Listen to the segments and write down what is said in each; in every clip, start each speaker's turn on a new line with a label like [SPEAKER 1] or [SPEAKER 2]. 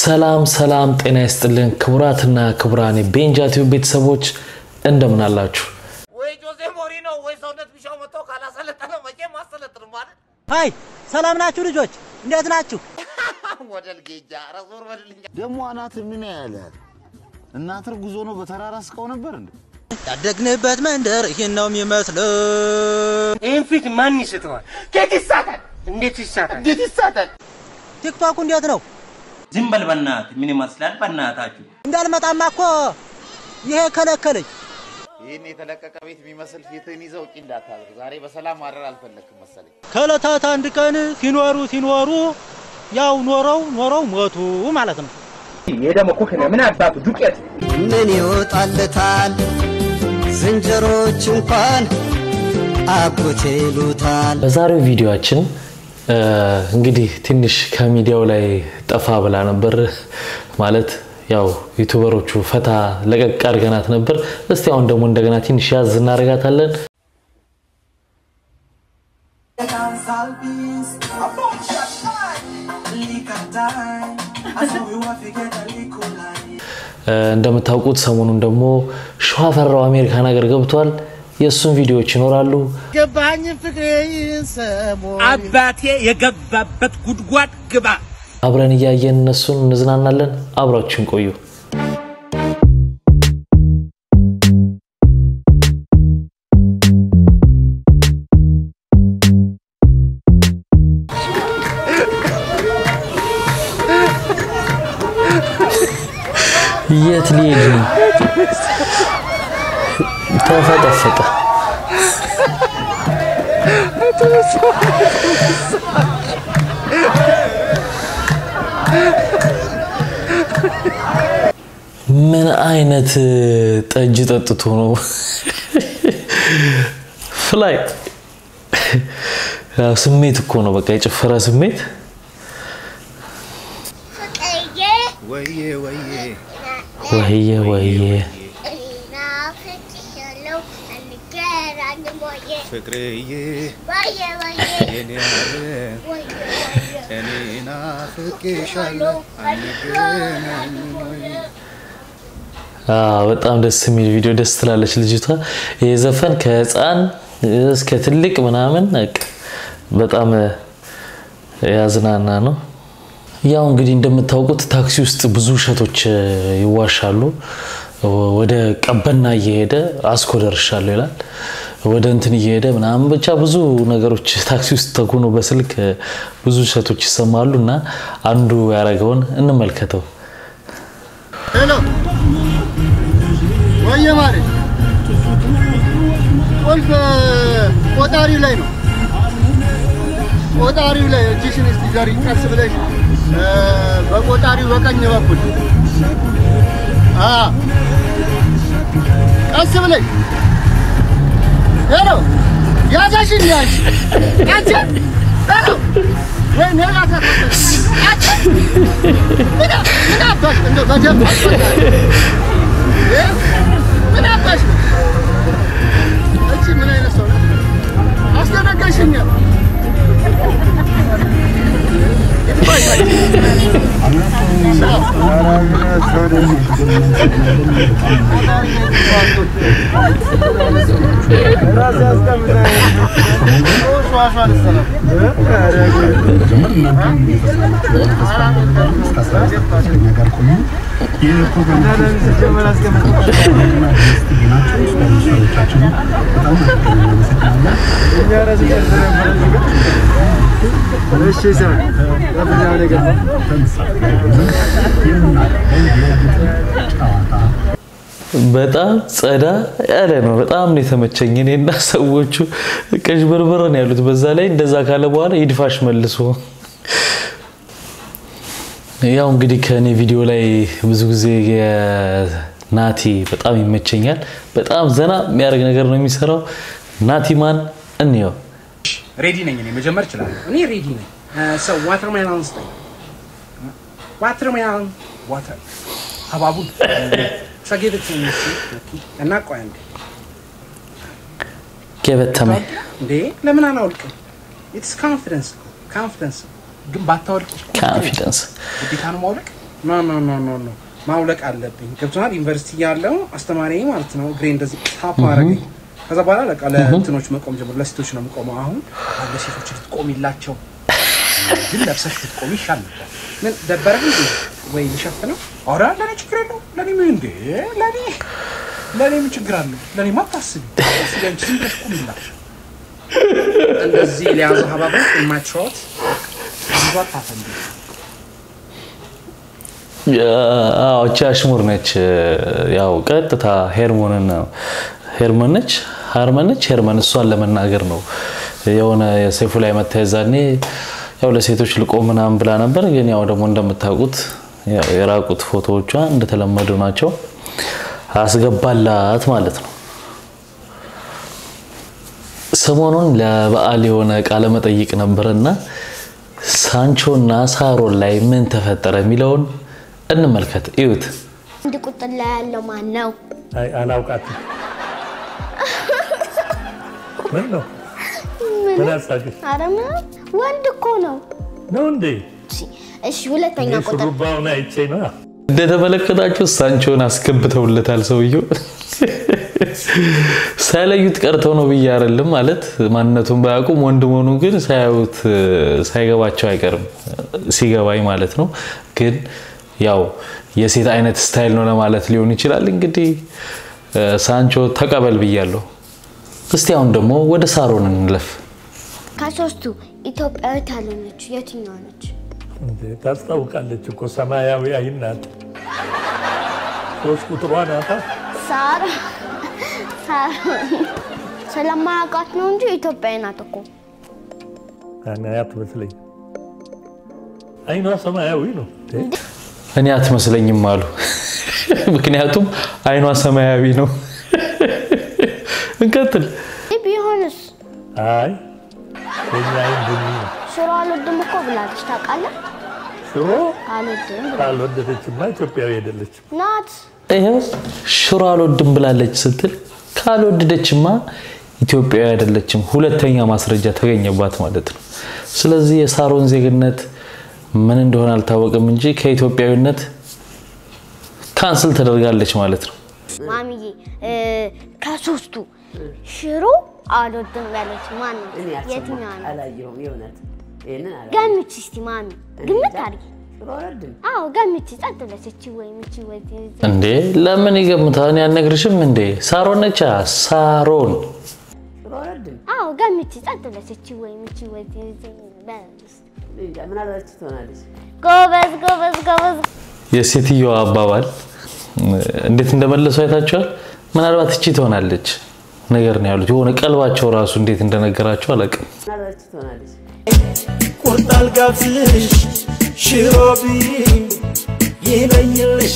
[SPEAKER 1] ሰላም ሰላም፣ ጤና ይስጥልን ክቡራትና ክቡራን ቤንጃ ቲዩብ ቤተሰቦች እንደምን አላችሁ?
[SPEAKER 2] ወይ ጆዜ ሞሪኖ ወይ ሰውነት ቢሻው መጥቶ ካላሰለጠነው መቼም አሰለጥንም ማለት
[SPEAKER 3] ሀይ ሰላም ናችሁ ልጆች? እንዴት ናችሁ?
[SPEAKER 2] ወደል ጌጃ ረዞር በልልኛ
[SPEAKER 4] ደግሞ አናት ምን ያለ እናትር ጉዞ ነው በተራራ ስቀው ነበር እንዴ?
[SPEAKER 3] ያደግንበት መንደር ይህን ነው የሚመስለው።
[SPEAKER 5] ይህን ፊት ማን ይስተዋል?
[SPEAKER 2] ኬት ይሳታል
[SPEAKER 5] እንዴት ይሳታል?
[SPEAKER 2] እንዴት ይሳታል
[SPEAKER 3] ቲክቶክ እንዴት ነው?
[SPEAKER 6] ዝም በል በእናትህ። ምን ይመስላል በእናታችሁ?
[SPEAKER 3] እንዳልመጣማ እኮ ይሄ ከለከለኝ።
[SPEAKER 2] ይህን የተለቀቀ ቤት የሚመስል ፊትህን ይዘው ውጪ እንዳታድር ዛሬ በሰላም ማድረር አልፈለግክም መሰለኝ
[SPEAKER 3] ከዕለታት አንድ ቀን ሲኖሩ ሲኖሩ ያው ኖረው ኖረው ሞቱ ማለት ነው።
[SPEAKER 5] የደሞ ኩክነ ምን አባቱ ዱቄት
[SPEAKER 7] ምን ይወጣለታል? ዝንጀሮች እንኳን አጎቴ ይሉታል።
[SPEAKER 1] በዛሬው ቪዲዮአችን እ፣ እንግዲህ ትንሽ ከሚዲያው ላይ ጠፋ ብላ ነበር ማለት ያው ዩቱበሮቹ ፈታ ለቀቅ አድርገናት ነበር። እስቲ አሁን ደግሞ እንደገና ትንሽ ያዝ እናደርጋታለን። እ፣ እንደምታውቁት ሰሞኑን ደግሞ ሸዋፈራው አሜሪካን ሀገር ገብቷል። የእሱን ቪዲዮዎች ይኖራሉ።
[SPEAKER 2] ገባኝ ፍቅሬ ሰሞ
[SPEAKER 5] አባቴ የገባበት ጉድጓድ ግባ።
[SPEAKER 1] አብረን እያየን እነሱን እንዝናናለን። አብራችን ቆዩ። የት ሊሄድ ነው? ተፈጠፈጠ። ምን አይነት ጠጅ ጠጥቶ ነው? ፍላይ ያው ስሜት እኮ ነው፣ በቃ የጭፈራ ስሜት። ወይዬ ወይዬ
[SPEAKER 8] ፍቅርዬ የኔ እኔ ናፍቄሻለሁ አንገናኝ ወይ?
[SPEAKER 1] አዎ፣ በጣም ደስ የሚል ቪዲዮ፣ ደስ ትላለች ልጅቷ። ይሄ ዘፈን ከህፃን እስከ ትልቅ ምናምን በቃ በጣም ያዝናና ነው። ያው እንግዲህ እንደምታውቁት ታክሲ ውስጥ ብዙ ውሸቶች ይዋሻሉ። ወደ ቀበና እየሄደ አስኮ ደርሻለሁ ይላል። ወደ እንትን እየሄደ ምናምን ብቻ ብዙ ነገሮች ታክሲ ውስጥ ተኩኖ በስልክ ብዙ ውሸቶች ይሰማሉ እና አንዱ ያደረገውን እንመልከተው።
[SPEAKER 4] ሄሎ ወየ ማሬ ቁልፍ ቆጣሪው ላይ ነው። ቆጣሪው ላይ እጅሽን እስቲ ዘሪ ቀስ ብለሽ እ፣ በቆጣሪው በቀኝ በኩል አ ቀስ ብለሽ ሄሎ ያዛሽን ያንቺ አንቺ ሄሎ ወይ ኔላ ተፈተሽ አንቺ ምን አ- ምን አባሽ እንደው በደንብ አስፈላጊ እ? ምን አባሽ ነው? እቺ ምን አይነት ሰው ናት? አስደነገጥሽኝ። ይጥፋሽ።
[SPEAKER 1] በጣም ጸዳ ያለ ነው። በጣም ነው የተመቸኝ። እኔና ሰዎቹ ቀዥበርበር ነው ያሉት። በዛ ላይ እንደዛ ካለ በኋላ ይድፋሽ መልሶ። ያው እንግዲህ ከእኔ ቪዲዮ ላይ ብዙ ጊዜ የናቲ በጣም ይመቸኛል። በጣም ዘና የሚያደርግ ነገር ነው የሚሰራው። ናቲ ማን እንየው።
[SPEAKER 5] ሬዲ ነኝ እኔ መጀመር እችላለሁ። እኔ ሬዲ ነኝ። ሰው ዋተር ሜሎን ስጠኝ። ዋተር ሜሎን ዋተር ሀባቡን ሰጌበት እና ቆይ አንዴ
[SPEAKER 1] ገበተመ
[SPEAKER 5] እንዴ ለምን አላወልቅም? ኢትስ ኮንፊደንስ ኮንፊደንስ ግን ባታወልቅ
[SPEAKER 1] ኮንፊደንስ
[SPEAKER 5] ግዴታ ነው ማውለቅ። ኖ ኖ ኖ ኖ ኖ ማውለቅ አለብኝ። ገብቶሃል? ዩኒቨርሲቲ ያለው አስተማሪ ማለት ነው እግሬ እንደዚህ ታፕ አረገኝ። ከዛ በኋላ በቃ ለእንትኖች መቆም ጀምሮ ለሴቶች ነው የምቆመው። አሁን ለሴቶች ልትቆሚላቸው ግን ለብሰሽ ብትቆሚ ይሻል ነበር። ምን ደበረህ እንዴ? ወይ ልሸፍነው? ኧረ ለእኔ ችግር የለው። ለእኔ ምን እንዴ? ለእኔ ለእኔ ምን ችግር አለው? ለእኔማ አታስቢ። አታስቢ አንቺ ዝም ብለሽ ቁሚላቸው። እንደዚህ ሊያዙ ሀባቦች የማይችሮት ብዙ አታፈንዱ።
[SPEAKER 1] አዎ እቺ አሽሙር ነች። ያው ቀጥታ ሄርሞንን ነው ሄርመን ነች ሃርመን ነች ሄርመን እሷን ለመናገር ነው። የሆነ የሰይፉ ላይ መታ የዛኔ ያው ለሴቶች ልቆ ምናምን ብላ ነበር። ግን ያው ደግሞ እንደምታውቁት ያው የራቁት ፎቶዎቿ እንደተለመዱ ናቸው። አስገባላት ማለት ነው። ሰሞኑን ለበዓል የሆነ ቃለ መጠይቅ ነበርና ሳንቾና ሳሮን ላይ ምን ተፈጠረ የሚለውን እንመልከት። እዩት።
[SPEAKER 9] አንድ ቁጥር ላይ ያለው ማን ነው?
[SPEAKER 10] አይ አላውቃትም። ምን ነው ምን አሳቅሽ
[SPEAKER 9] ኧረ ምንም ወንድ እኮ ነው።
[SPEAKER 10] ነው እንዴ?
[SPEAKER 9] እሺ ሁለተኛ
[SPEAKER 10] እኔ
[SPEAKER 9] ቁጥር
[SPEAKER 10] ሹሩባውን አይቼ ነው።
[SPEAKER 1] እንደተመለከታችሁ ሳንቾን አስገብተውለታል። ሰውየው ሳይለዩት ቀርተው ነው ብዬ አይደለም ማለት ማንነቱን ባያውቁም ወንድ መሆኑን ግን ሳያዩት ሳይገባቸው አይቀርም ሲገባኝ ማለት ነው። ግን ያው የሴት አይነት ስታይል ነው ለማለት ሊሆን ይችላል። እንግዲህ ሳንቾ ተቀበል ብያለሁ። እስቲ አሁን ደግሞ ወደ ሳሮን እንለፍ።
[SPEAKER 9] ከሶስቱ ኢትዮጵያዊት ያልሆነችው የትኛዋ ነች?
[SPEAKER 10] እንዴ ታስታውቃለች እኮ ሰማያዊ አይን ናት። ሶስት ቁጥሯ ናታ።
[SPEAKER 9] ሳሮ ሳሮን ስለማያውቃት ነው እንጂ ኢትዮጵያዊ ናት እኮ።
[SPEAKER 10] እኔ አትመስለኝም። አይኗ ሰማያዊ ነው። እንዴ
[SPEAKER 1] እኔ አትመስለኝም አሉ። ምክንያቱም አይኗ ሰማያዊ ነው። እንቀጥል።
[SPEAKER 9] ቢሆንስ
[SPEAKER 10] አይ የኛ አይን ቡኒ ነው።
[SPEAKER 9] ሽሮ አልወድም እኮ ብላለች ታውቃለህ?
[SPEAKER 10] ሽሮ
[SPEAKER 9] አልወድም ብላለች።
[SPEAKER 10] ካልወደደችማ ኢትዮጵያዊ አይደለችም።
[SPEAKER 9] ናት
[SPEAKER 1] ይኸው ሽሮ አልወድም ብላለች ስትል ካልወደደችማ ኢትዮጵያዊ አይደለችም። ሁለተኛ ማስረጃ ተገኘባት ማለት ነው። ስለዚህ የሳሮን ዜግነት ምን እንደሆነ አልታወቅም እንጂ ከኢትዮጵያዊነት ካንስል ተደርጋለች ማለት ነው።
[SPEAKER 9] ማሚዬ እ፣ ከሶስቱ ሽሮ አልወድም ያለች ማን ነው? የትኛዋ ነው?
[SPEAKER 11] አላየሁም። የእውነት ይህንን አላ
[SPEAKER 9] ገምች እስቲ ማሚ፣ ግምት አድርጊ።
[SPEAKER 11] ሽሮ አልወድም።
[SPEAKER 9] አዎ ገምች። ጸጥ ብለሽ እቺ ወይም እቺ ወይ
[SPEAKER 1] እንዴ ለምን ይገምታል? እኔ አልነግርሽም እንዴ? ሳሮን ነቻ ሳሮን
[SPEAKER 11] ሽሮ አልወድም።
[SPEAKER 9] አዎ ገምች። ጸጥ ብለሽ እቺ ወይም እቺ ወይ
[SPEAKER 11] እንጃ ምናልባት ትሆናለች።
[SPEAKER 9] ጎበዝ ጎበዝ ጎበዝ።
[SPEAKER 1] የሴትዮዋ አባባል እንዴት እንደመለሱ አይታችኋል። ምናልባት እቺ ትሆናለች ነገር ነው ያሉት። የሆነ ቀልባቸው ራሱ እንዴት እንደነገራቸው አላውቅም።
[SPEAKER 11] ምናልባት ትሆናለች።
[SPEAKER 12] ቁርጥ አልጋብዝሽ ሽሮ ቢኝ ይለይልሽ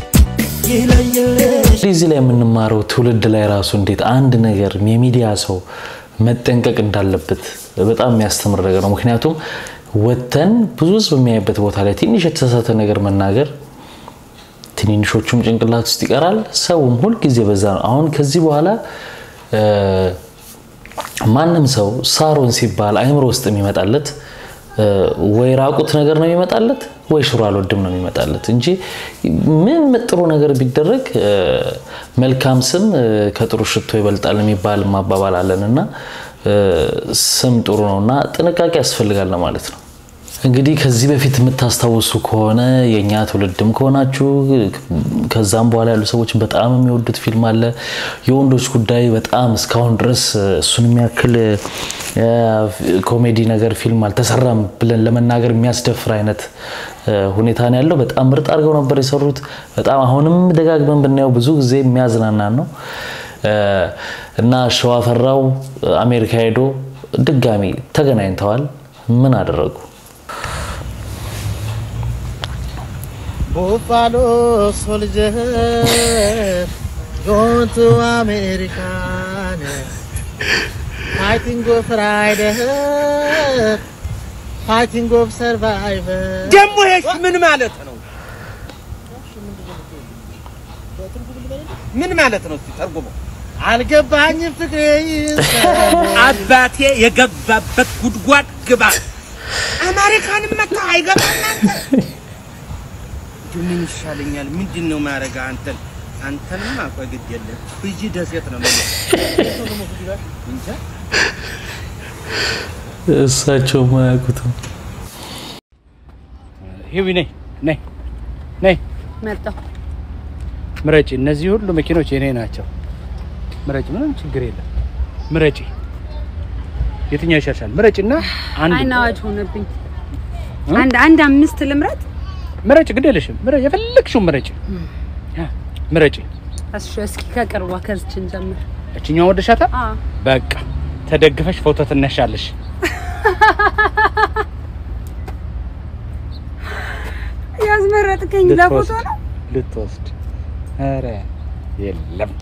[SPEAKER 12] ይለይልሽ
[SPEAKER 1] እዚህ ላይ የምንማረው ትውልድ ላይ ራሱ እንዴት አንድ ነገር የሚዲያ ሰው መጠንቀቅ እንዳለበት በጣም የሚያስተምር ነገር ነው። ምክንያቱም ወተን ብዙ ህዝብ የሚያይበት ቦታ ላይ ትንሽ የተሳሳተ ነገር መናገር ትንንሾቹም ጭንቅላት ውስጥ ይቀራል፣ ሰውም ሁልጊዜ በዛ ነው። አሁን ከዚህ በኋላ እ፣ ማንም ሰው ሳሮን ሲባል አይምሮ ውስጥ የሚመጣለት እ፣ ወይ ራቁት ነገር ነው የሚመጣለት ወይ ሽሮ አልወድም ነው የሚመጣለት እንጂ ምን ጥሩ ነገር ቢደረግ እ፣ መልካም ስም እ፣ ከጥሩ ሽቶ ይበልጣል የሚባል ማባባል አለን እና እ፣ ስም ጥሩ ነው እና ጥንቃቄ ያስፈልጋል ለማለት ነው። እንግዲህ ከዚህ በፊት የምታስታውሱ ከሆነ የእኛ ትውልድም ከሆናችሁ ከዛም በኋላ ያሉ ሰዎች በጣም የሚወዱት ፊልም አለ የወንዶች ጉዳይ። በጣም እስካሁን ድረስ እሱን የሚያክል እ፣ ኮሜዲ ነገር ፊልም አልተሰራም ብለን ለመናገር የሚያስደፍር አይነት እ፣ ሁኔታ ነው ያለው። በጣም ምርጥ አድርገው ነበር የሰሩት። በጣም አሁንም ደጋግመን ብናየው ብዙ ጊዜ የሚያዝናናን ነው እ፣ እና ሸዋፈራው አሜሪካ ሄዶ ድጋሚ ተገናኝተዋል። ምን አደረጉ?
[SPEAKER 8] ቡፋሎ ሶልጀር going to American fighting of rider fighting of survivor
[SPEAKER 5] ደግሞ ይሄ ምን ማለት ነው? ምን ማለት ነው? እስቲ ተርጉመው።
[SPEAKER 8] አልገባኝም ፍቅሬ
[SPEAKER 5] አባቴ የገባበት ጉድጓድ ግባ። አሜሪካንም መታ አይገባም አንተ ምን ይሻለኛል? ምንድን ነው ማረጋ? አንተን አንተንማ ቆይ ግድ የለም ብይ ደሴት ነው ማለት እንጃ
[SPEAKER 1] እሳቸው ማያውቁትም
[SPEAKER 5] ሂዊ ነይ ነይ ነይ
[SPEAKER 13] መጣሁ።
[SPEAKER 5] ምረጪ። እነዚህ ሁሉ መኪኖች የኔ ናቸው። ምረጪ፣ ምንም ችግር የለም። ምረጪ፣ የትኛው ይሻልሻል? ምረጪና አንድ
[SPEAKER 13] አይን አዋጅ ሆነብኝ። አንድ አንድ አምስት ልምረጥ።
[SPEAKER 5] ምረጪ፣ ግድ የለሽም። ምረጪ፣ የፈለግሽውን ምረጪ። አ፣ ምረጪ።
[SPEAKER 13] እሺ፣ እስኪ ከቅርቧ ከዝችን ጀምር።
[SPEAKER 5] እችኛው ወደሻታ?
[SPEAKER 13] አዎ።
[SPEAKER 5] በቃ ተደግፈሽ ፎቶ ትነሻለሽ።
[SPEAKER 13] ያስመረጥከኝ ለፎቶ ነው።
[SPEAKER 5] ልትወስድ ኧረ የለም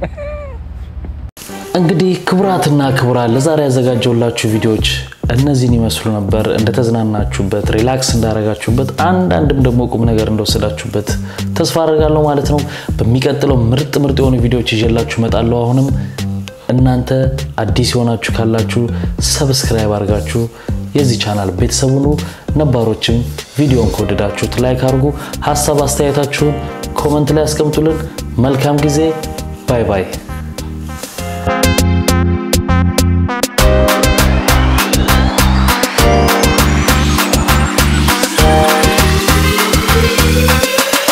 [SPEAKER 1] እንግዲህ ክቡራትና ክቡራን ለዛሬ ያዘጋጀውላችሁ ቪዲዮዎች እነዚህን ይመስሉ ነበር። እንደተዝናናችሁበት፣ ሪላክስ እንዳረጋችሁበት፣ አንዳንድም ደግሞ ቁም ነገር እንደወሰዳችሁበት ተስፋ አደርጋለሁ ማለት ነው። በሚቀጥለው ምርጥ ምርጥ የሆኑ ቪዲዮዎች ይዤላችሁ እመጣለሁ። አሁንም እናንተ አዲስ የሆናችሁ ካላችሁ ሰብስክራይብ አድርጋችሁ የዚህ ቻናል ቤተሰብ ሁኑ። ነባሮችም ቪዲዮን ከወደዳችሁት ላይክ አድርጉ። ሀሳብ አስተያየታችሁን ኮመንት ላይ ያስቀምጡልን። መልካም ጊዜ። ባይ ባይ።